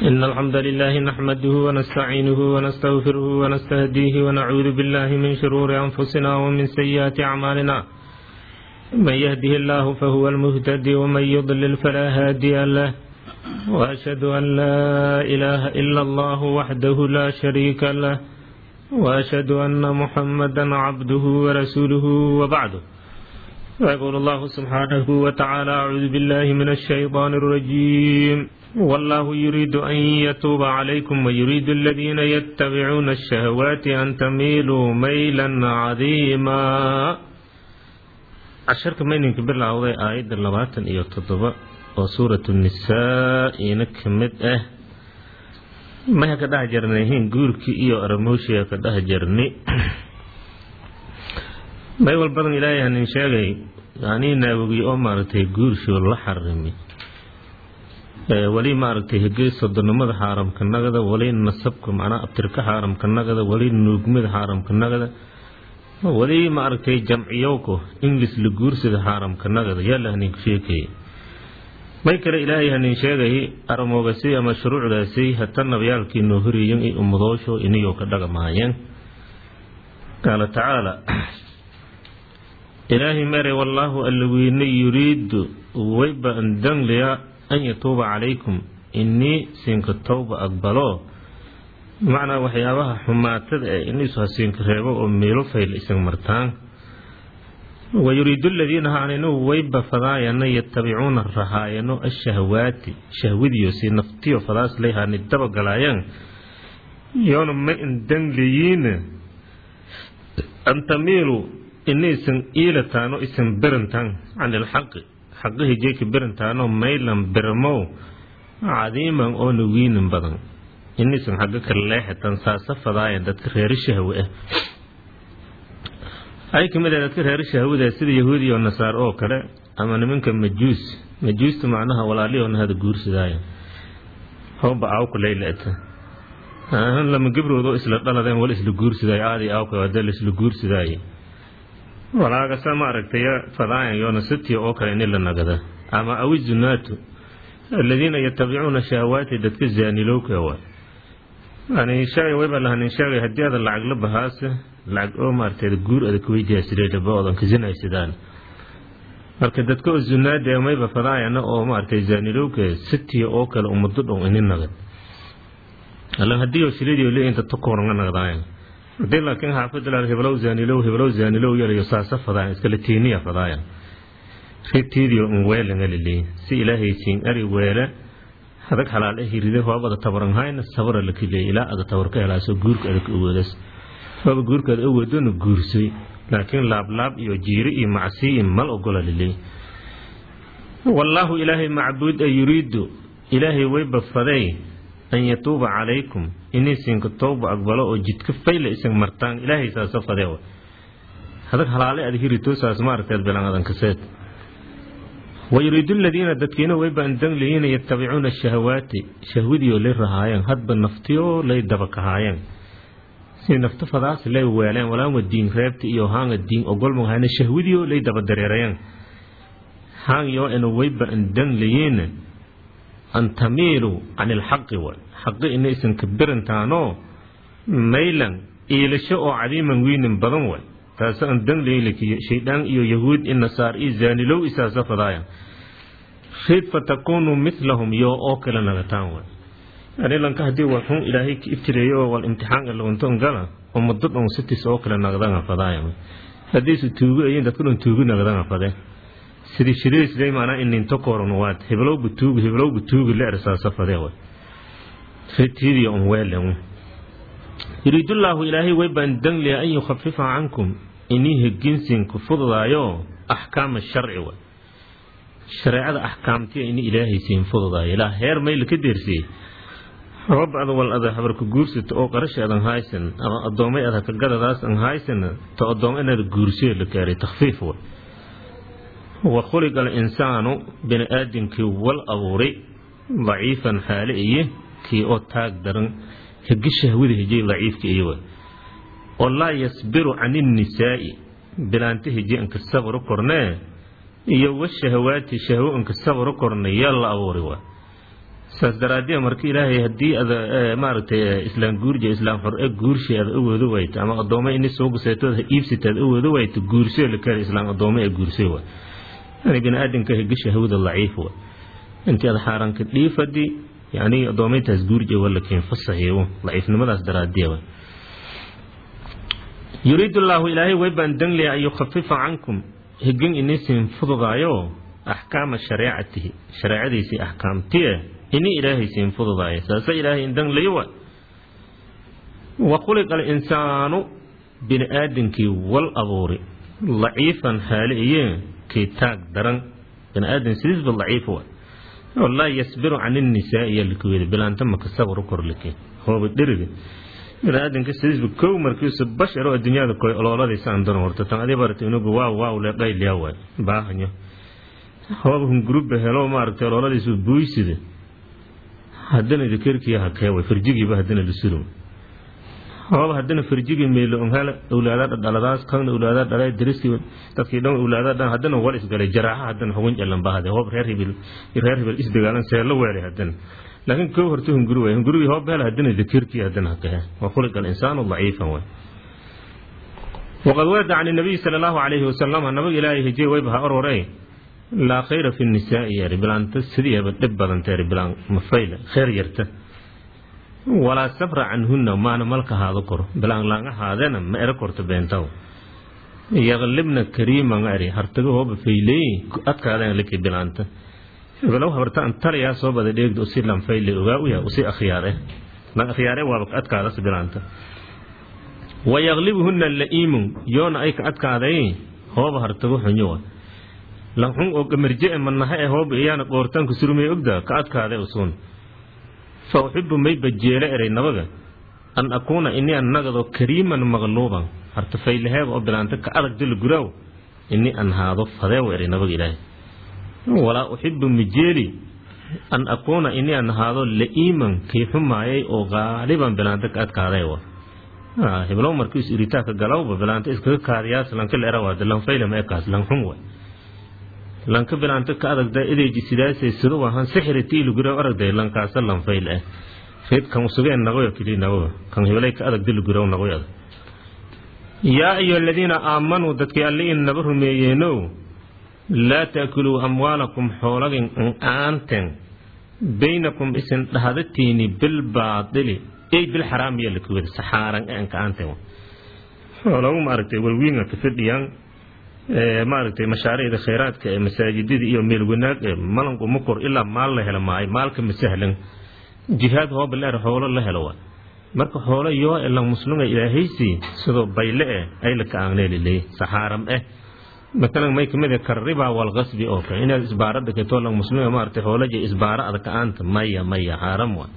إن الحمد لله نحمده ونستعينه ونستغفره ونستهديه ونعوذ بالله من شرور أنفسنا ومن سيئات أعمالنا من يهده الله فهو المهتدي ومن يضلل فلا هادي له وأشهد أن لا إله إلا الله وحده لا شريك له وأشهد أن محمدا عبده ورسوله وبعده ويقول الله سبحانه وتعالى أعوذ بالله من الشيطان الرجيم والله يريد أن يتوب عليكم ويريد الذين يتبعون الشهوات أن تميلوا ميلا عظيما casharka mayninka bilowday aayadda labaatan iyo toddoba oo suuratu nisaa ina ka mid ah maya ka dhex jarnayhin guurkii iyo aramooshiga ka dhex jarni may walbadan ilaahay hanin sheegay anii naawogiy oo maaragtay guurshoo la xarimi weli maaragtay hegey sodonimada xaaramka nagada weli nasabka macnaa abtirka xaaramka nagada weli nuugmada xaaramka nagada weli maaragtay jamciyowka inglis la guursada xaaramka nagada yaa la hanin sheekaya may kale ilaahay hanin sheegay aramoogasay ama shuruucdaasay hata nabyaalkii noo horeeyen i ummadoosho iniyoo ka dhagamaayeen qaala tacaala ilaahay mere wallaahu allaweyne yuriidu wayba andangliya an yatuuba calaykum inii siinka towba aqbalo macnaa waxyaabaha xumaatada ee iniisu hasiinka reebo oo meelo fayl isan martaan wayuriidu aladiina haaninu wayba fadaayana yatabicuuna rahaayano ashahwaati shahwadiyo si naftiyo fadaas layhaani dabagalaayaan yoona ma indangliyiin an tamiilu inaysan iilataano isan berantaan can ilxaqi xaqihii jeeka berantaano maylan bermow cadiiman oo nawiinin badan inaysan xagga kale leexatan saasa fadaayan dadka reeri shahwe ah ay kamid ah dadka reeri shahwada sida yahuudi oo nasaar oo kale ama nimanka majuus majuusta macnaha walaaliyoona hada guursadaayan hooba aawka laylata lama gabroodoo isla dhaladeen wala isla guursadaayo aadi aawka hadee la isla guursadaaye walaagasa maaragtay fadaayan yoona sitiya oo kale ini la nagada ama awi zunaatu aladiina yatabicuuna shahawaati dadka zaanilowka wa anishaagay wayba lahanin shaagay haddii aada lacag la bahaase lacag oo maaragtay guur adag weydiyaasireedaba oodan kasinaysadaan marka dadka oo zunaada ee mayba fadaayana oo maaragtay zaanilowka sitiya oo kale umado dhon ini nagad allan haddii oo shilidio le inta takooranga nagdaayan hadii laakiin xaafadalaal heblow zaanilow heblow zaanilow yalayo saasa fadaayan iskala tiiniya fadaayan ritiidio un weelanga liley si ilaahay siin ari weele hadag xalaal eh hiride hoobada tabaranhayna sabara lakiley ilaa ada tabar ka helaaso guurka adag awoodas hooba guurkaad awoodona guursay laakiin laablaab iyo jiiri iyo macsi iyo mal ogola liley wallaahu ilaahay macbuud a yuriidu ilaahay wayba faday an yatuuba calaykum inaysinka towba aqbalo oo jidka fayla isan martaan ilaahay saasa fadee hadag halaale ad hiritoosaas maaragteed bilangadankaseed wayuriidu aladiina dadkiina wayba andangliyiina yatabicuuna shahawaati shahwadiyo lay rahaayeen hadba naftiyoo lay dabakahaayeen si nafto fadaas lay weeleen walaama diin reebta iyo haanga diin ogolmahayna shahwadiyo lay dabadareerayeen haangyo ina wayba andangliyiina an tamiiluu can ilxaqi way xaqi inaysan ka berantaanoo maylan iilasho oo cadiiman weynin badan way taas aan dangleylikiyo shaydaan iyo yahuud i nasaar iyo zaanilow isaasa fadaayan riid fatakuunuu milahum yoo oo kale nagataan way anilanka haddii wal xun ilaahay ka ibtireeyo oo wal imtixaan ilawanton gala ummado dhon sitis oo kale nagdanga fadaayan haddiisu tuugo ayin dadku dhan tuugo nagdanga fadee sidii shiriisday maanaa ininto kooran waad heblowba tuugu heblowba tuugu la ersaasa fadee way ritiidiyo un weelen yuriidullaahu ilaahay waybaan dangliya an yukhafifa cankum inii heginsiinku fududaayo axkaama sharci way shareecada axkaamtiya ini ilaahay siin fududaayo ilaa heer mayla ka deersiyey rob ada wal ada habarka guursata oo qarashi adan haysan ama adoomay ada kagadadaas an haysan to adoom inaad guursiyo la gaaray takhfiif way wa khuliqa alinsaanu bini aadamkii wal abuuray daciifan xaale iyo kii oo taag daran hegi shahwada hejay daciifka iyo way oo laa yasbiru can innisaa'i bilaanta heje anka sabro kornee iyo washahawaati shahwo anka sabro korne yaa la abuuray waa saas daraadee marka ilaahay haddii ad maaragtay islaam guurja islaam xor-e guurshi aad awoodo wayto ama addooma ini soo guseetood iibsita aad awoodo wayto guursoo la kari islaam addooma ee guursay wa yani bini aadamka higasha hawda laciif wa intii ad xaaranka dhiifadi yani addoomaytaas guurja wala keen fasaxiyo laciifnimadaas daraadee wa yuriidu llaahu ilaahay way baan danlaya an yukhafifa cankum higin inisin fududaayo axkaama shareecatihi shareecadiisii axkaamtiye ini ilaahay siin fududaayo saase ilaahay indanlayo wa wa khuliqa alinsaanu bini aadamkii wal abuuri laciifan haali iye kii taag daran bini aadam sidiisba laciif wa walaa yasbiru can innisaa iya likuweda bilaanta maka sabru korlike hooba dheriga bini aadamka sidiisba kow markiisu bashar oo adduunyada koy olooladiisa aan daran horta tan adii barata inugu waaw waaw le dhayliyaa waay baahanyo hooba hungurubba helo maaragtay olooladiisu buuysida haddana dakerkii hakee way farjigiiba haddana lisurum hooba haddana farjigii meelo onhala awlaada dhaladaas kan awlaada dhalay dariskii dadkii dhan awlaada dhan haddana wal isgalay jaraaxa haddana xugun jalan bahade hoob reer hibil reer hibil isdagaalan seelo weelay haddana laakiin kow horta hunguri way hungurigii hoob hela haddana dakerkii haddana hakee wa khuliqa alinsaanu daciifan way waqad warada can nabiyi sala allahu calayhi wasalam nabiga ilaahay hijiye waybaha ororey laa khayra fi nisaai yari bilaanta sidiiba dhib badanta yari bilaan mafayle khayr yarta walaa sabra canhunna maana malka haado koro bilaan laanga haadena ma ero korto beentaw yaqlibna kariiman eri hartaga hooba fayleey adkaadeen liki bilaanta bilow habarta an talayaa soo bada dheegda usi lanfayle ogaa u yahay usi akhyaare lan akhyaare waaba adkaadas bilaanta wayaqlibuhunna la'iimun yoona ay ka adkaaday hooba hartago xunyowa lanxun oo gamarje e manaha e hooba iyaana qoortaanku surmay ogda ka adkaade usuun fa uxibu may bajeele eray nabaga an akuuna ini an nagado kariiman maqluuban harta faylaheeba oo bilaanta ka adag dila guraaw ini an haado fadeewa eray nabaga ilaahay walaa uxibu mijeeli an akuuna ini an haado la'iiman kii xumaayay oo qaaliban bilaanta ka adkaadeewa hiblow markiis iritaaka galawba bilaanta iskaga kaadiyaas lanka la erawaada lanfayla ma ekaas lanxun way lanka bilaanta ka adagda edeji sidaasay sidu ahaan sixiriti ilugura aragday lankaasa lanfayl ah rid kan usugeen nagoyo kili nagoyo kan hibalay ka adag diluguraw nagoyo yaa ayuha aladiina aamanuu dadkii alli in naba rumeeyeenow laa taakuluu amwaalakum xoolagin aanten baynakum isin dhahadatiini bilbaadili ey bilxaraam yaa lakuwada saxaaran aanka aanten xoolagu maaragtay walwiinga ka fadhiyaan maaragtay mashaariicda khayraadka ee masaajidada iyo meel wanaag ee malanku ma kor ilaa maal la helo maayo maalka ma sahlan jihaad hooba leer xoolo la helo waa marka xoolo yoo e lang muslunga ilaahaysi sidoo bayle eh ay la ka aangneliley saxaaram eh matalan may kamid ah karriba wal qasbi oo kale inaad isbaarada keto lang muslunga maaragtay xoolaje isbaara ada ka aanta maya maya xaaram waa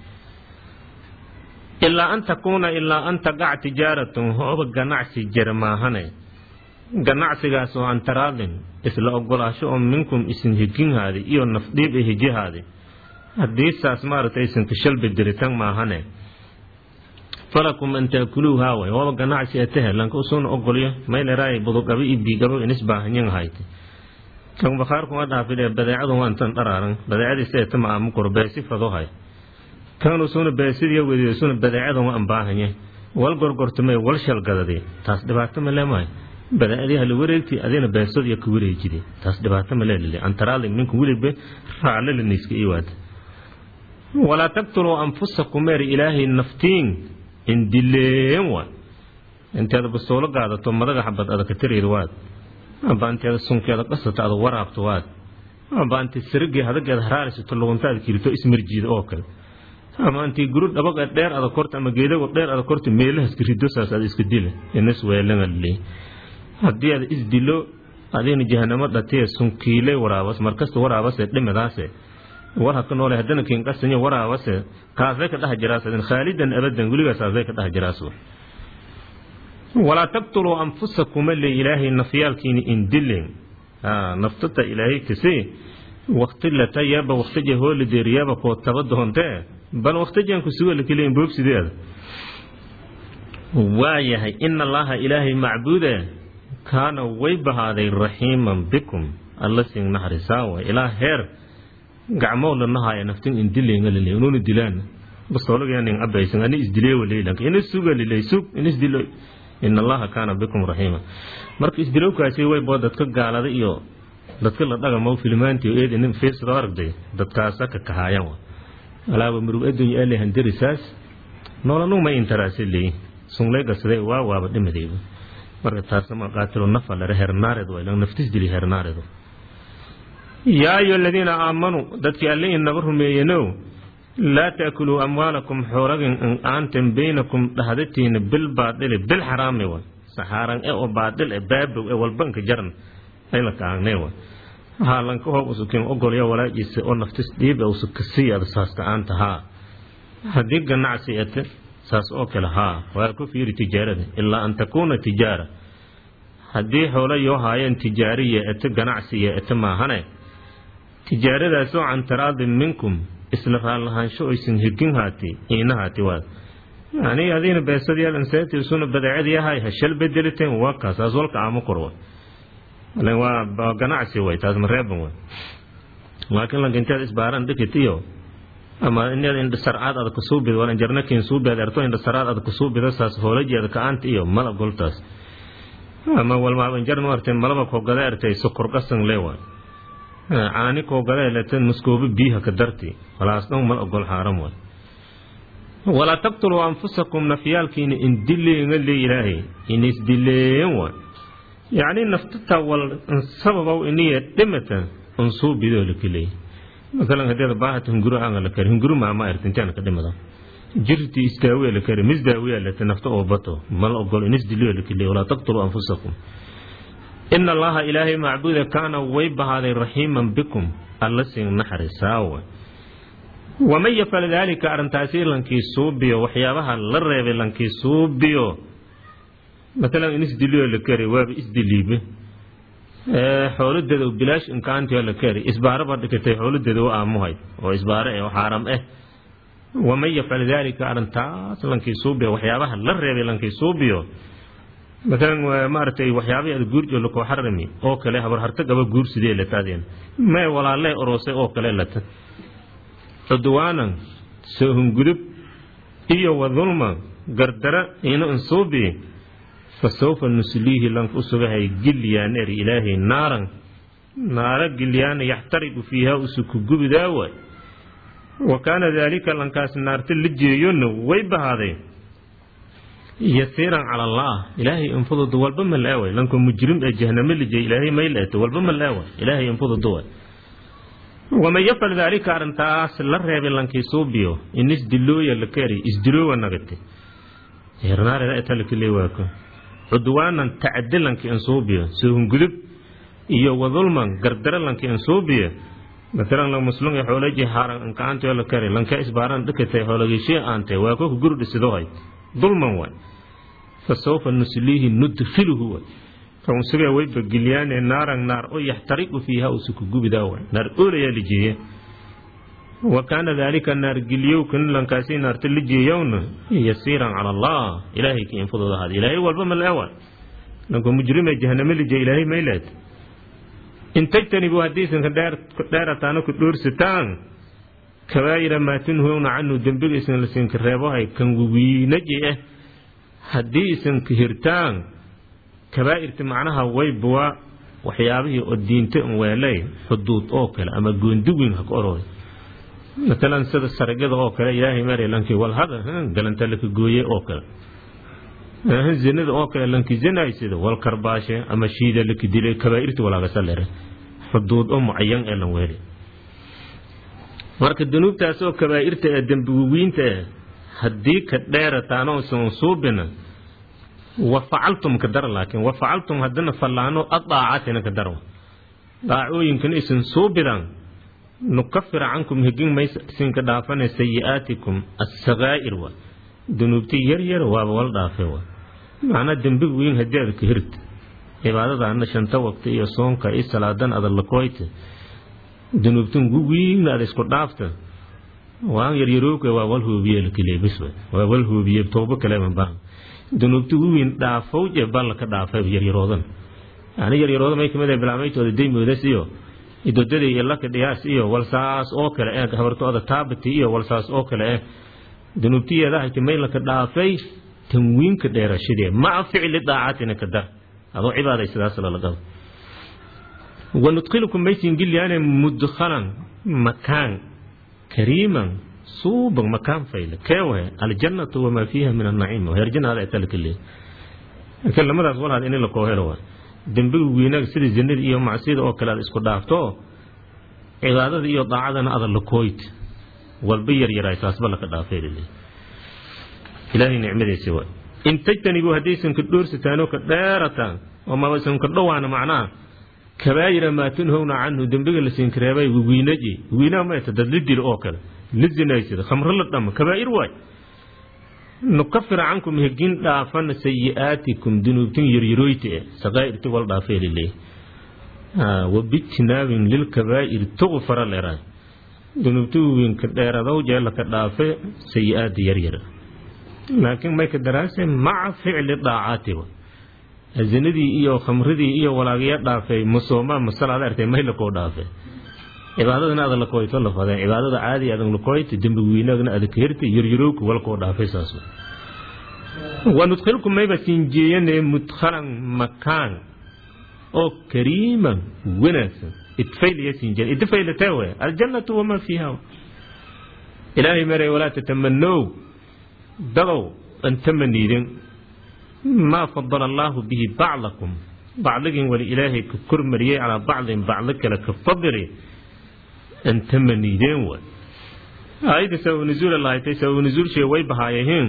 ilaa an takuuna ilaa an taqac tijaaratun hooba ganacsi jira maahane ganacsigaas oo aan taraadin isla ogolaasho oo minkum isin higinhaadi iyo nafdhiib e hijihaadi haddii saas maaragtay isin kashalbi diritan maahane falakum an taakuluuhaa way hooba ganacsi atahe lanka usuuna ogolyo mayleraay budugabo iyo biigabo inis baahanyan hayte kan bakhaarkuma dhaafidhe badeecadu waan tan dharaaran badeecadiisa eta maamu koro beesi fado hay kan usuuna beesidiya wediyo usuna badeecadan waan baahanye wal gorgortamay wal shalgadadi taas dhibaato ma leemahay badaadii hala wareegti adina beesodiya ka wareejide taas dhibaato ma leelile antaraali minka weliba raalle lanayska iwaada walaa taqtuluu anfusakum eer ilaahay naftiin indileen waa inteeda bastoolo gaadato madaga xabad ada ka tiriid waad amba inteeda sunkeeda qasato ada waraabto waad amba inti sirigii hadageeda haraarisato lugunta ada kirito ismarjiida oo kale ama intii guru dhabaga dheer ada korta ama geedago dheer ada korta meelahaska rido saas ada iska dila inas weelanga liley haddii aad isdilo adina jahanamo dhatiye sunkiile waraabas markasta waraabase dhimidaase war haka noole haddana kiinqasanyo waraabase kaasay ka dhaha jiraas adin khaalidan abadan weligaasasay ka dhaha jiraas walaa taqtuluu anfusakuma le ilaahay nafyaalkiini indilen naftata ilaahay kase waktilata yaba waktaja hoolideeriyaba koo taba doontee bal waktajan kusuga lakeleyin boobsideeda waayahay ina allaha ilaahay macbuuda kaana way bahaaday raxiiman bikum alla siin naxarisaa way ilaa heer gacmoo lanahaaya naftin indilenga lile ununa dilaan bastoolagayanin abaysan ani isdilee waleylanka ina suga lilay sug ina isdilo in allaha kaana bikum raxiima marka isdilowkaasi waybo dadka gaalada iyo dadka la dhagamo filmaanti eed inin fiisdo aragday dadkaasa ka kahaayan wa alaaba murug addunya ale handarisaas noolanu ma intaraasi leey sunglaygasade waa waaba dhimadeyba marka taasama qaatilo nafa lare hernaared wa ilan naftis dili hernaaredo yaa ayu aladiina aamanuu dadkii alle inaba rumeeyenow laa taakuluu amwaalakum xoolagin aantan baynakum dhahdatiina bil baadili bil xaraami wa saxaaran e oo baadil e baabow e walbanka jaran ayla kaagne wa haalanka hoob usukin ogolya walaajiisa oo naftis dhiib usu kasiyada saasta aanta haa haddii ganacsi ete saas oo kale haa waa ku fiiri tijaarada ilaa an takuuna tijaara haddii xoolo yoo haayeen tijaariya ete ganacsiya ete maahane tijaaradaasoo can taraadin minkum isla raallahaansho oysan hegin haati iina haati waad yani adiina beesadayaal inseetiisuna badeecadiyahay hashal bedeliteen waa kaasaas walka aama korwa waa ganacsi way taas mareeban way laakiin lanka intaad isbaaran dhikit iyo ama inaad indhasarcaad ada kusuubid wala jarnakin suubeed erto indhasaraad ada kusuubida saas hoolajeeda ka-aanta iyo mala goltaas ama walmaaban jarnu arteen malaba koogada ertay sokor qasan leewa caani koogada eleten muskoobo biiha ka darti walaas dhan mal ogol xaaram way walaa taqtuluu anfusakum nafyaalkiina indileenga le ilaahay inisdileen way yacni naftata wal sababow iniya dhimata unsuubidoo lakaleey masalan hadeeda baahata hunguro aanga la kari hunguro maama erta intaana ka dhimada jirti istaawiya la kari misdaawiya lete nafta oo bato mal ogol inisdiliyo lakaleey walaa taqtuluu anfusakum ina allaha ilaahay macbuuda kaana way bahaaday raxiiman bikum alla siin naxarisaawa waman yafal daalika arrintaasi lankii suubiyo waxyaabaha la reebay lankii suubiyo maalan in isdiliyo la kari waaba isdiliibe xooladeeda bilaash inkaantiyo la kari isbaaraba dhikatay xooladeeda u aamuhay oo isbaare eh oo xaaram eh waman yafcal daalika arrintaas lankii suubiyo waxyaabaha la reebay lankii suubiyo maalan maaragtay waxyaabihii ad guurjo lakoo xarami oo kale habar harta gaba guur sidee lataadeen may walaalee oroosay oo kale lata cudwaanan soohungudub iyo wadulma gardara ina insuubi fasawfa nusliihi lanka usugahay gilyaan eri ilaahay naaran naara gilyaana yaxtariqu fiiha usuku gubidaawa wa kaana daalika lankaas naarta la jeeyona way bahaaday yasiiran cala allah ilaahay infududu walba ma la-ewa lanka mujrim ee jahname la jeey ilaahay may la-eto walba ma la-ewa ilaahay infududu wa waman yafal daalika arrintaas la reebay lankii suubiyo in isdilooya la kari isdiloowa nagate hernaareda etalakile waako cudwaanan tacadilanka insuubiyo soohungudub iyo wadulman gardara lanka insuubiyo maalan la muslum ee xoolaji haaran inkaantio la kari lanka isbaaran dhikatay xoolagishiya aante waa koka gurdhisidohay dulman waay fa sawfa nusliihi nudkhiluhu waay kaunsuga wayba gilyaane naaran naar oo yaxtariqu fiiha usuku gubidaa waay naar oolayaa lijeeye wa kaana daalika naar gilyowkan lankaasi naarta la jeeyowna yasiiran cala allah ilaahay ka infudooda ahaada ilaahay walba ma la-ewa lanka mujrime jahaname la jeey ilaahay may leed in tajtanibu haddiisan ka dheerataana ku dhoorsataan kabaa'ira maa tunhowna canhu dembiga isan lasinka reebohay kan wiinaji ah haddii isan ka hirtaan kabaa'irta macnaha waybuwa waxyaabihii oo diinta un weelay xuduud oo kale ama goonduwin ha ka orooy maalan sida saragada oo kale ilaahay mare lankii walhada galanta laka gooye oo kale zinada oo kale lanki zinaysida wal karbaashe ama shiida laka dilay kabaa'irta walaagasa lere xuduud oo mucayan ee lan weeli marka dunuubtaas oo kabaa'irta ee dembiwiinta eh haddii ka dheerataano san suubina wa facaltum ka dara laakiin wa facaltum haddana fallaano adaacatina ka dara daacooyinkan isan suubidan nukafir cankum hegin maysa isinka dhaafane sayi-aatikum assakaa'ir wa dunuubti yar yar waaba wal dhaafe wa macnaa dembiga weyn haddii aad ka hirta cibaadadaana shanta waqti iyo soonka iyo salaadan ada lakoyta dunuubtan wiigna ada isku dhaafta waan yaryarooka waa wal hoobiye lakaleebis waa wal hoobiye toobo kaleema baa dunuubta wiin dhaafowje balla ka dhaafay yaryaroodan yani yaryarooda may kamid bilaameytooda daymoodas iyo idodadii iyo laka dhiyaas iyo walsaas oo kale eh habartooda taabati iyo walsaas oo kale eh dunuubtiyeeda hayta may laka dhaafay tanwiinka dheerashadee maca ficli daacatina ka dar adoo cibaadaysadaas lala qabo wanudkhilukum maysin gilyaane mudkhalan makaan kariiman suuban makaan fayle keewahe aljannatu wamaa fiiha min annaciim heer jannada ay talka leeyahay laakiin lamadaas walaad in la koo helo waa dembiga weynaag sida zinada iyo macsiyada oo kale aad isku dhaafto cibaadada iyo daacadana ada la kooyt walba yaryaraa saasba laka dhaafay laleeyahay ilaahay nicmadiisa waa in tajtanibuu haddaysan ka dhoorsataan oo ka dheerataan oo mabaysan ka dhowaana macnaha kabaayira maa tunhowna canhu dembiga la siinkareebay wiinaji wiinaa mayta dad la dilo oo kale la zinaysada khamro la dhamo kabaa'ir waay nukafir cankum hegin dhaafana sayi'aatikum dunuubtin yaryarooyta e saqaa'irti wal dhaafay laleeyahay wabijtinaabin lilkabaa'ir tugfara leeraay dunuubti wiinka dheeradow jeelaka dhaafe sayi'aada yaryara laakiin may ka daraase maca ficli daacaati zinadii iyo khamridii iyo walaagaya dhaafay musooma masalaad artay may lakoo dhaafay cibaadadana ada lakoyto lafadeen cibaadada caadi adan lakoyto dembi weynaagna ada kahirta yaryarowka walakoo dhaafay saas wanudkhilkum mayba siinjeeyane mudkhalan makaan oo kariiman wanaagsan idfaylaya siinjeen idfaylatee we aljannatu wamaa fiiha ilaahay maray walaa tatamanow dadow an tamaniidin maa fadala allaahu bihi bacdakum bacdigin wali ilaahay ka kormariyey calaa bacdin bacdo kale ka fadili an tamaniideen wa aayadda sabab nuzuula lahaytay sabab nuzuulshee way bahaayaheen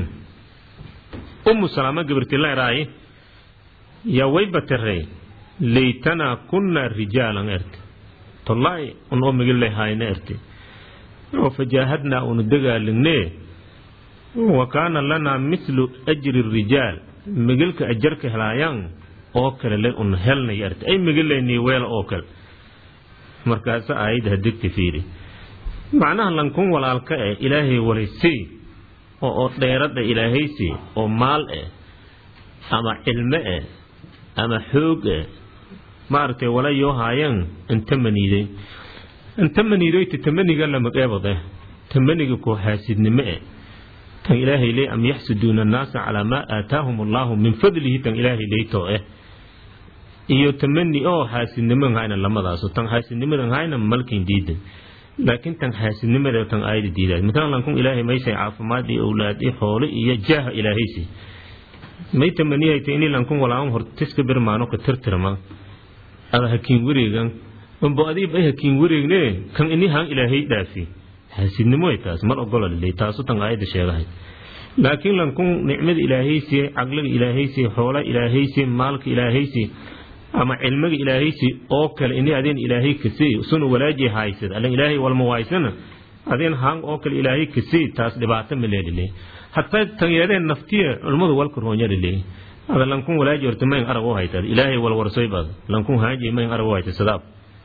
ummu salaama gabartileeraaye yaa way batarey laytanaa kunna rijaalan erte tollaay un oo migile hayna erte oo fajaahadnaa unu dagaalignee wa kaana lanaa mithlu ajri rijaal migilka ajarka helaayaan oo kale le un helnay arte ay migilaynii weel oo kale markaasa aayadda hadigta fiiri macnaha lankun walaalka eh ilaahay walaysay oo oo dheeradha ilaahaysi oo maal eh ama cilmo eh ama xoog eh maaragtay wala yoo haayaan inta maniiday inta maniidoyta tamaniga lamaqeebade tamaniga koo xaasidnimo eh tan ilaahay ley am yaxsuduuna annaasa calaa maa aataahum allaahu min fadlihi tan ilaahay leytoo eh iyo tamani oo xaasidniman hayna lamadaaso tan xaasidnimadan hayna malkin diidan laakiin tan xaasidnimada tan aayada diidaad matalan lankun ilaahay maysay caafimaad iyo owlaad iyo xoolo iyo jaaha ilaahaysi may tamaniyayta ini lankun walaawan hortiska birmaano ka tirtirma ada hakiin wareegan unbo adiib ay hakiin wareegne kan ini haan ilaahay dhaafi xaasidnimo taas mar ogola liley taasu tan aayada sheegahay laakiin lankun nicmada ilaahaysi caqliga ilaahaysi xoola ilaahaysi maalka ilaahaysi ama cilmiga ilaahaysi oo kale ini adeen ilaahay kasey sunu walaaji haysad allan ilaahay walma waaysana adeen haan oo kale ilaahay kasey taas dhibaato ma leelile hataa tanyeedeen naftiya culmadu walka roonya lile ada lankun walaaji horta mayn arag u haytad ilaahay walwarsoy baad lankun haaji mayn arag u haytad sadaab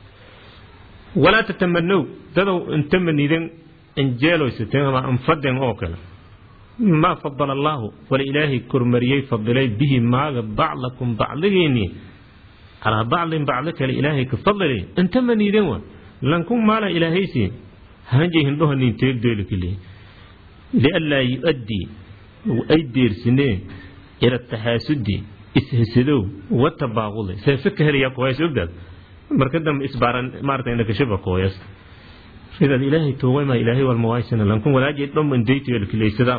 walaa tatamanow dadow inta manidan injeeloysateen ama anfadeen oo kale maa fadala allaahu wala ilaahay kormariyey fadilay bihi maaga bacdakum bacdigeennii calaa bacdin bacdo kale ilaahay ka fadli inta maniiden wa lankun maala ilaahaysi hanjay hindhoha nin teegdoelikile lianlaa yu-addii ay deersineen ila taxaasudi ishesadow watabaaqudi seefe ka helaya kooyas ogdaad marka dambe isbaaran maarata inakashaba kooyas sidaad ilaahay tooway maa ilaahay walmawaysana lankun walaaji dhom indaytoelikileysadaa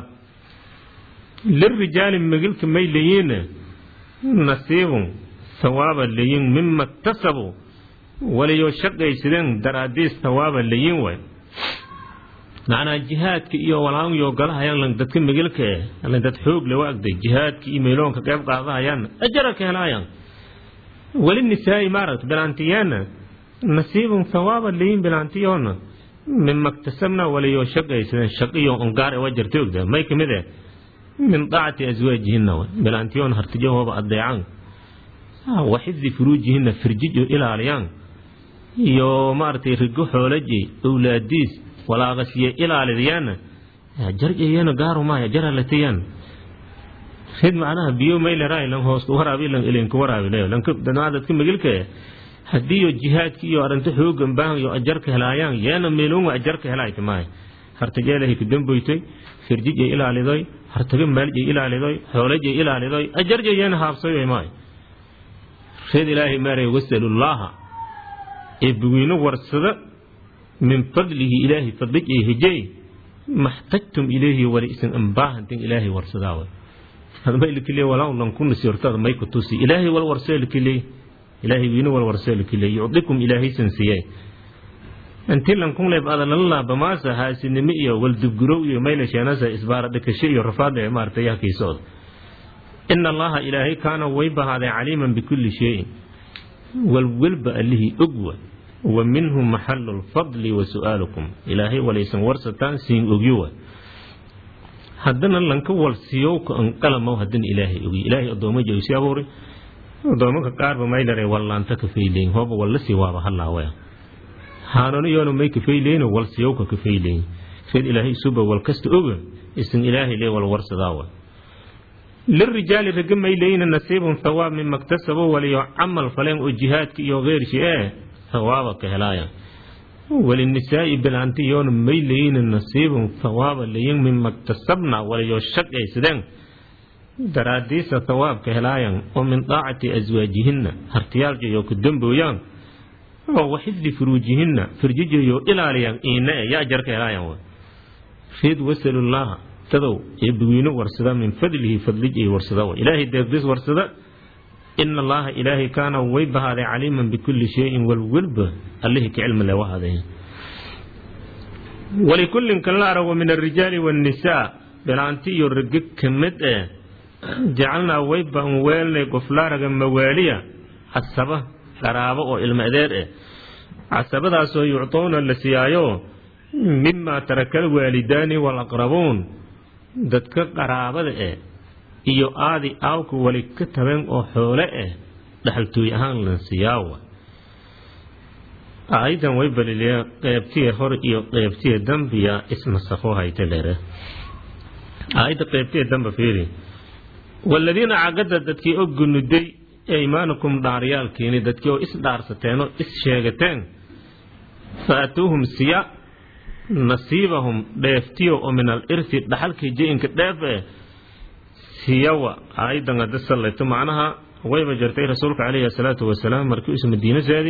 lirijaali magilka may leeyiina nasiibun hawaaba leyin mima iktasabuu waliyo shaqaysadeen daraadiis hawaaba leyin waay macnaa jihaadka iyo walaanyo galahayaan dadka migilka eh lan dad xoog le waagday jihaadka iyo meeloonka qayb qaadahayaan ajara ka helaayaan weli nisaa'i maaragta bilaantiyaana nasiibun hawaaba leyin bilaantiyoona mima iktasabna waliyo shaqaysadeen shaqiyo ongaar ee waa jirta ogda may kamid eh min daacati aswaajihina bilaantiyoon hartijahooba adeecaan waxifdi furuujihina firjijo ilaaliyaan iyo maaragtay rigo xoolaji owlaadiis walaaqasiye ilaalidayaana jarjayana gaaru maaya jaralatayaan rid macnaha biyo mayleray lan hoos waraabi lan ilinka waraabi leyo lan dadka magilka haddiiyo jihaadki iyo arrinto xoogan baahan iyo ajarka helaayaan yeena meeloonwa ajarka helaayta maahay hartageelahay kadamboytoy firjijay ilaalidoy hartaga maaljay ilaalidoy xoolajay ilaalidoy ajarjay yeena haabsayoy maahay reed ilaahay maaray wasalullaaha ee bugeyno warsada min fadlihi ilaahay fadlij ee hejey maxtajtum ilayhi wali isan ambaahantin ilaahay warsadaawa hadmay likile walaa lan ku nasiirtada may ku tusi ilaahay wal warsee likile ilaahay wiina wal warsee likile yucdikum ilaahay sansiyay inti lan kun leeb adalalla bamaasa haasinimi iyo wal dubgurow iyo mayla sheenasa isbaara dhakasho iyo rafaad ee maartay yahkiisood ina allaha ilaahay kaana way bahaaday caliiman bikulli shayin walwalba allihii ogwa wa minhu maxalu lfadli wa su'aalukum ilaahay walaysan warsataan siin ogyowa haddana lanka walsiyowka anqalamaw haddana ilaahay ogi ilaahay addoommo jawsi abuuri addoomanka qaarba maylare wallaanta kafayleyn hooba wallasi waaba halaawaya haanano yoona may kafayleyn walsiyowka kafayleyn reed ilaahay suba walkasta oga isan ilaahay lee wal warsadaawa lirijaali raga mayleyna nasiibun thawaab mima ktasabo waliyo camal faleen oo jihaadka iyo keyrshi ee thawaaba ka helaaya walinisaa'i bilanti yoona mayleyna nasiibun thawaaba layin mima ktasabna waliyo shaqaysadeen daraadiisa thawaabka helaayan oo min daacati aswaajihinna hartiyaaljayo ku dambooyaan oo waxifdi furuujihinna firjijayo ilaaliyaan iina e yaa jarka helaayan reed wasalullaaha dadow ee bugeyno warsada min fadlihi fadlij ay warsada ilaahay deeqdis warsada ina allaha ilaahay kaana way bahaaday caliiman bikulli shayin walwalba allihii ka cilmi le wahaaday walikullin kan la arago min alrijaali waannisaa bilaanti iyo rage ka mid eh jacalnaa way baan weelnay goflaaraga mawaaliya casaba qaraabo oo ilmo adeer eh casabadaasoo yuctoona la siyaayo mima taraka alwaalidaani walaqrabuun dadka qaraabada eh iyo aadi aawka wali ka tabeen oo xoole ah dhaxaltooy ahaan lansiyaawa aayadan way baliliya qeybtiya hor iyo qeybtiya dambiya ismasakho hayta dhere aayadda qeybtiya damba fiiri waladiina cagada dadkii oo gunuday eymaanakum dhaaryaalkiini dadkii oo is dhaarsateen oo is sheegateen fa atuuhum siya nasiibahum dheeftiyo oo min al irsi dhaxalkii jayinka dheef eh siyawa aayadan hadda sallayto macnaha wayba jirtay rasuulka calayhi asalaatu wasalaam markii uusa madiino saadi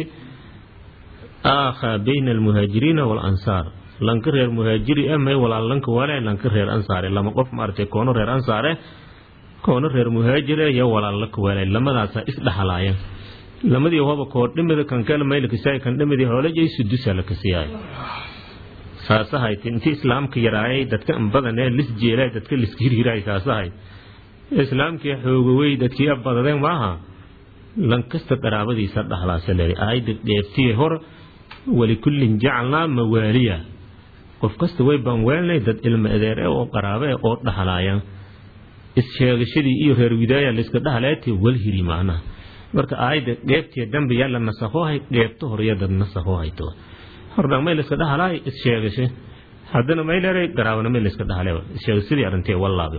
aakhaa bayna almuhaajiriina waalansaar lanka reer muhaajiri eh may walaalanka wale lanka reer ansaare lama qof maaragtay koono reer ansaare koono reer muhaajire iyo walaalaka wale lamadaasaa isdhaxalaaya lamadii hoba koordhimida kankale maylakasiyaay kan dhimidii hoolajay sudusa lakasiyaay saasahayd intii islaamka yaraayay dadka badanee lis jeelay dadka liska hirhiraay saasahayd islaamkii xoogawey dadkii badadeen maaha lankasta qaraabadiisa dhahlaasa leeday aayadda dheeftiye hor walikullin jacalnaa mawaaliya qof kasta way baan weelnay dad ilmo adeer e oo qaraabe e oo dhahlaaya issheegashadii iyo reer widaaya layska dhahleeti walhiri macnaha marka aayadda dheeftiya dambe yaa la nasakhohay dheefto horya dad nasakho hayto hordhan may layska dhahalaay issheegashe haddana may leeray garaabana may layska dhahale issheegasadii arintee wallaabe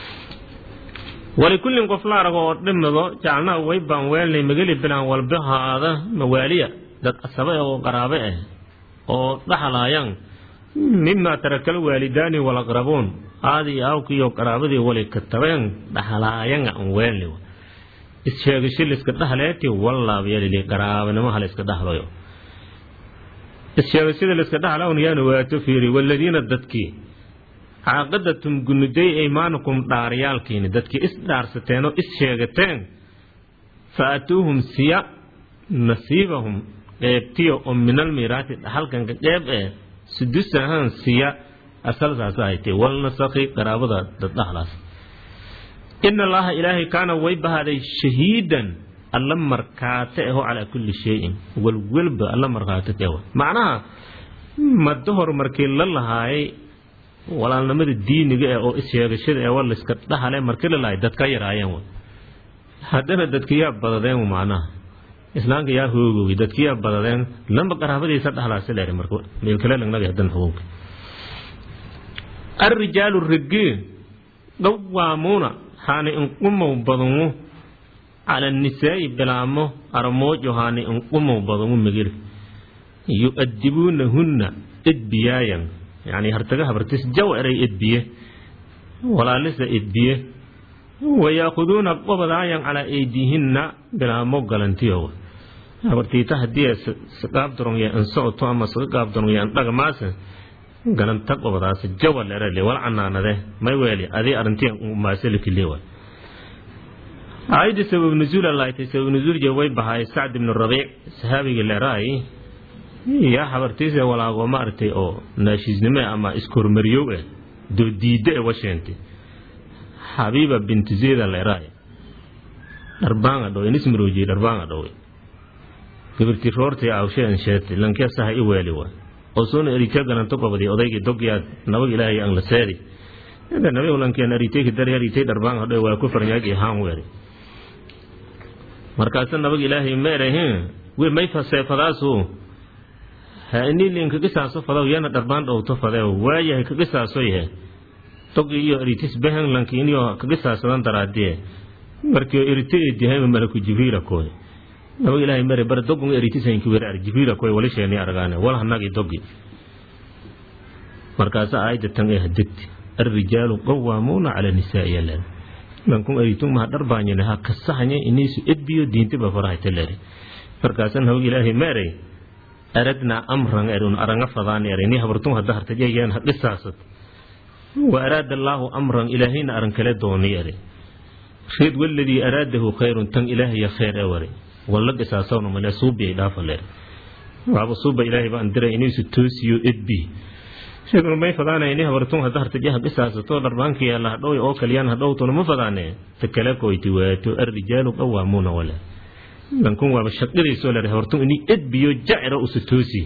walikullin qof la arago oo dhimido jacalnaa way baan weelnay mageli bilaan walbahaada mawaaliya dad asabe oo qaraabe ah oo dhaxlaayaan mima tarakal waalidaani walaqrabuun aadii aawkiiyo qaraabadii wali ka tabeen dhaxlaayanga an weelni issheegasho layska dhahleeti wallaabyalili qaraabanimo halayska dhahlayo issheegashada layska dhahlawn yaana waato fiiri waladiina dadkii caaqadatum gunuday aymaanakum dhaaryaalkiini dadkii is dhaarsateen oo is sheegateen fa atuuhum siya nasiibahum qeybtiyo oo minal miiraati dhaxalkanka qeyb eh sudusahaan siya asal saasa haytee walnasakhi qaraabada dad dhahlaas ina allaha ilaahay kaana way bahaaday shahiidan alla markaate aho calaa kulli shayin walwalba alla markhaate ka macnaha maddo hor markii la lahaayay walaalnimada diiniga eh oo isheegashada ee war layska dhahale markii la lahay dadka yaraayeen haddana dadka yaa badadeen macnaha islaamka yaa hoogoway dadka yaa badadeen lamba qaraabadiisa dhahlaasa leer marka meelkale lagnaga hadan xukunka arrijaalu rigi dhawaamuuna haana inqumow badanu cala nisaa'i bilaamo aramoojohaani inqumow badangu megir yu'adibuunahunna edbiyaayan yani hartaga habartis jaw eray edbiye walaalisa edbiye wayaakuduuna qobadaayan calaa eydiihinna bilaamo galantiyowa habartiita haddii saqaabdaronya an socoto ama saga qaabdaronya an dhagmaase galanta qobadaas jawa lerale wal canaanade may weeli adii arrintiyan maasalikiliwa aayadii sabab nuzuul alaaytay sabab nuzuul je way bahaay sacd ibnu rabiic sahaabigii leeraay yaa habartiise walaago ma aragtay oo naashiisnime ama iskormariyow eh doodiidde e washeente xabiiba binti zeyda leeraay dharbaanga dhowe nismaroojiye dharbaanga dhowe gabirti roortay awsheen sheete lankia saha i weeli wa oo soona erika galanto qobadi odaygii dogyaad nabag ilaahay ang la seedi nabi lankian aritay kadari aritay dharbaanga dhowe waa ku farnyaagi haan weeri markaasa nabag ilaahay ma erahin we may faseefadaasu ha inilin kagisaaso fadaw yana dharbaan dhowto fadew waayahay kagisaaso yahe togi iyo eritis behen lankiiniyo kagisaasadan daraadiye markio erite edihayma malaku jibriila koy nabag ilaahay mare bar dogun eritis hanki were ar jibriila koy wali sheeni argaane wal hanagi dogi markaasa aayadda tan ee hadegti arrijaalu qawaamuuna cala nisaa'i yalan lankun eritung maha dharbaanyane ha kasahanye inisu edbiyo diintiba farahatelere markaasan nabag ilaahay meerey aradnaa amran erun aranga fadaan ere ni habartung hadda hartajayaan hadhisaasad wa araada allaahu amran ilaahayna aran kale dooni ere reed waladii araadahu khayrun tan ilaahaya khayr e ware walla dhisaasawna male suubiyay dhaafalere waaba suuba ilaahay baan diray inisu toosiyo edbi sheegnu may fadaana ini habartung hadda hartajaha dhisaasato dharbaanka yaalla hadhow oo kaliyaan hadhowtuna ma fadaane ta kale koyti waato arrijaalu qawaamuuna wale lankun waaba shaqadiisoo lere habartung ini edbiyo jacira usu toosi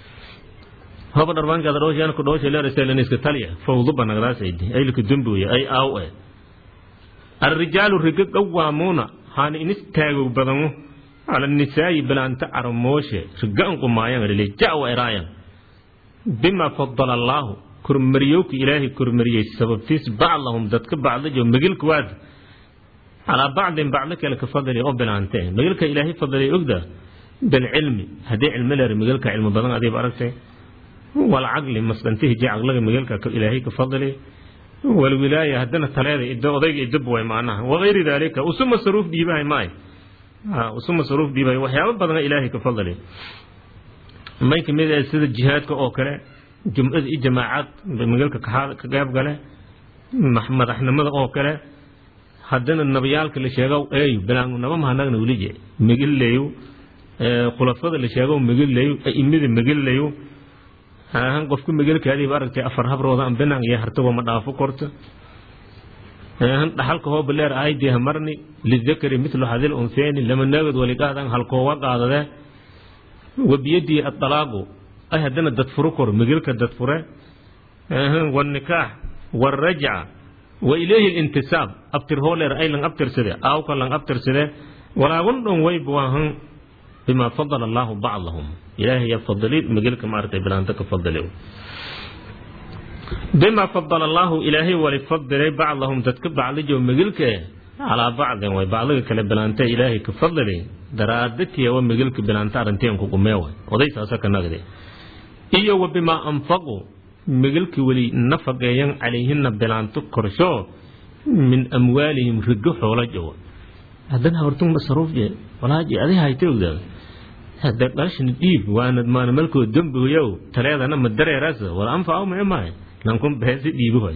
hoba dharbaankaada dhowshaan ku dhowsha leere seleniska talya fawdu banagdaasaydi aylika dumbuya ay aaw e arrijaalu riga qawaamuuna haana inis taagow badanu cala nisaayi bilaanta caramooshe riga anqumaayan adhile jawa eraayan bima fadala allaahu kormariyowka ilaahay kormariyey sababtiis bacdahum dadka bacdajo megilka waad calaa bacdin bacdo kale ka fadali oo bilaantee megilka ilaahay fadalay ogda bilcilmi haddii cilmi leer megilka cilmi badan adiiba aragtay walcaqli masdhantihi je caqlaga megilka ilaahay ka fadali walwilaaya haddana taleeda ido odayga idib way macnaha wagayri daalika usu masaruuf dhiibahay maay usu masaruuf dhiibahay waxyaabo badana ilaahay ka fadali may kamid ah sida jihaadka oo kale jumcada iyo jamaacad magaalka ka qayb gale madaxnimada oo kale haddana nabiyaalka la sheego ey bilaangu naba mahanagna welije megilleeyo khulafada la sheego megilleeyo aimada megilleeyo han qofku megelkaadiiba aragtay afar habrooda an binaan iyo hartago ma dhaafo korta han dhaxalka hoo baleer aaydiha marni lidakari mitlu hadil unseeni lama naagad waligaadan halkoowa qaadade wabiyadii aalaaqu ay haddana dadfuro kor megilka dadfure wnikaax wrajca wa ilayhi lintisaab abtir hooleer ay lang abtirsade aawka lang abtirsade walaagun dhon wayb waahan bima fadala allaahu bacdahum ilaahay yaa fadali megilka maaragtay bilaanta ka fadali bima fadala allaahu ilaahay wali fadilay bacdahum dadka bacdijo megilka calaa bacdin way bacdiga kale bilaanta ilaahay ka fadali daraadatiya wa megilka bilaanta arrinteen kuqumeewa oday saasa ka nagde iyo wa bimaa anfaqu megilka weli nafaqeeyan calayhina bilaanto korsho min amwaalihim rigo xoola jowa haddana habartung masaruuf je walaaji adi hayta ogdaa hada dhalashana dhiib waana maana malkoo dembigoyow taleedana ma dareeraasa wala anfaco meemahay lankun beesi dhiibihoy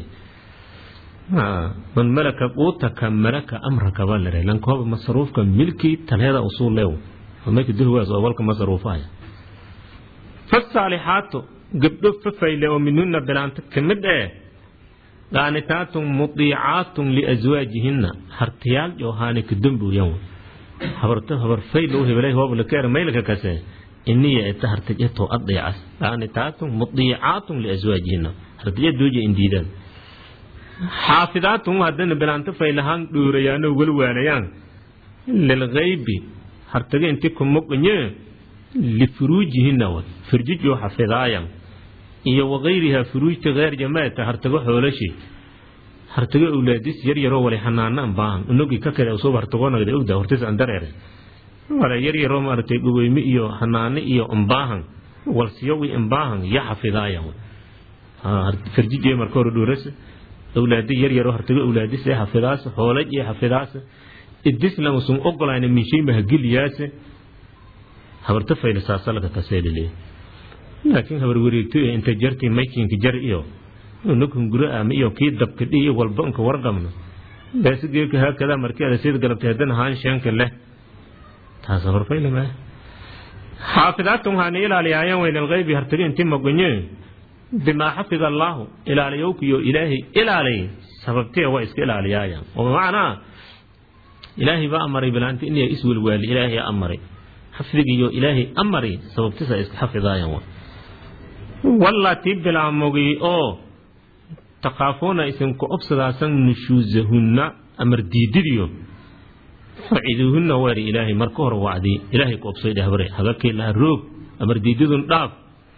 man malaka quutaka malaka amraka baa lare lankooba masaruufka milkii taleeda usuul leew mayka dulwaas oo walka masaruufaya fasaalixaatu gabdho fafayle oo minhuna bilaanta kamid ee qaanitaatun mudiicaatun liaswaajihinna hartiyaal joohaani ka dembuyan habarto habar faylo hebelay hoob lakeer maylka kase iniya eta hartijato adeecas qaanitaatun mudiicaatun liaswaajihinna hartija dooja indiidaan xaafidaatun haddana bilaanto faylahaan dhoorayaanoo walwaalayaan lilgaybi hartaga inti kumuqnye lifuruujihina wa firjijoo xafidaayan iyo wagayriha furuujta heer jamaata hartago xoolashi hartago awlaadis yar yaroo wali xanaana an baahan unogi ka kale usoo hartagoonagda ogda hortis an dareere wala yar yaroo maaragtay dhugeyme iyo xanaane iyo ambaahan walsiyowi ambaahan ya xafidaaya farjijee marka hore dhuuras awlaadi yar yaroo hartago awlaadis ee xafidaas xoolaj ee xafidaas idislam sun ogolayna minshayma hageliyaase habarta fayla saasalka kaseelile laakiin habar wareegto ee inta jartii maykinka jar iyo nukun guro ama iyo kii dabka dhi iyo walba unka warqabno beesi geeka haakada markii ada sid galabtay haddana haan sheenka leh taas habar fayla maa xaafidaadkan waxaana ilaaliyaayaan weyna alghaybi hartago inti magonye bimaa xafida allaahu ilaaliyowkiyo ilaahay ilaalay sababtee waa iska ilaaliyaayaan oo bimacnaa ilaahay baa amaray bilaanta inay iswelwaali ilaahay amaray xafdigiyo ilaahay amari sababtisa iska xafidaayan wa wallatii bilaamogi oo taqaafuuna isinku obsadaasan nushuusahunna amar diididiyo faciduuhunna weeri ilaahay marka hore wacdi ilaahay ku obsay dhahbare hagakii laha roog amar diididun dhaaf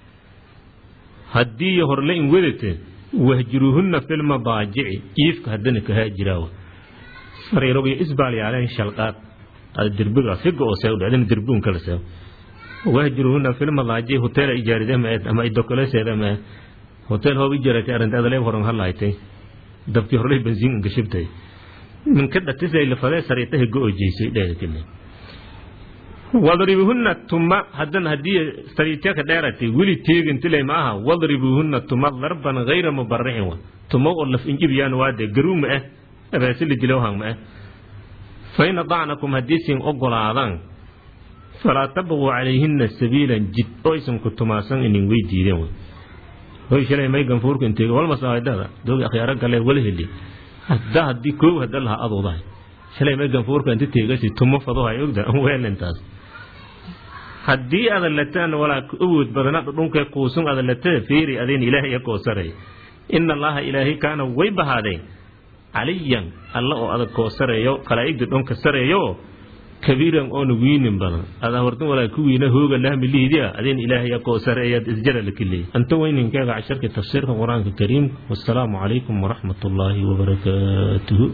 haddii horle in wedate wahjuruuhunna filmadaajici iifka haddana kahaajiraawa sariirogyo isbaalyaaleen shalqaad derbiga figa oo seew dhacdina derbigun kala seew wahjuruhunna filmadaaji hotel ijaaride ma ama idokoleseeda ma hotel hoob ijaarate arrinta adaleeb horan halaaytay dabkii horley bensiin inka shibtay minka dhatisay lafadee sariita higo oo jeysay dheedakile wadribuhunna tuma haddana haddii sariitaka dheeratay weli teegintile ma aha wadribuhunna tuma darban hayra mubarixin wa tuma oo laf injibiyaan waade garuu ma ah abaasili dilowhan ma ah fain adacnakum haddii sin ogolaadaan falaa tabquu calayhina sabiilan jid oo isanku tumaasan inin way diideen hoy shalay may ganfuurka inteega walmasaadada doogi akhyaaro galee wala heli hadda haddii koow hadda lahaa aduudahay shalay may ganfuurka inta teegasi tumo fadohay ogda weelintaas haddii adan lataan walaa awood badana dhudhunkee kuusun adan latee fiiri adin ilaahay koosaray ina allaha ilaahay kaana way bahaadeen caliyan alla oo adag koo sareeyo kalaa'igda dhonka sareeyo kabiiran oona wiinin badan ada hortan walaa ku wiina hooga lahmilihidia adin ilaahay koo sareeyaad isjara la keleey anta weyninkeega casharka tafsiirka qur-aanka kariim wassalaamu calaykum waraxmat ullaahi wabarakaatuhu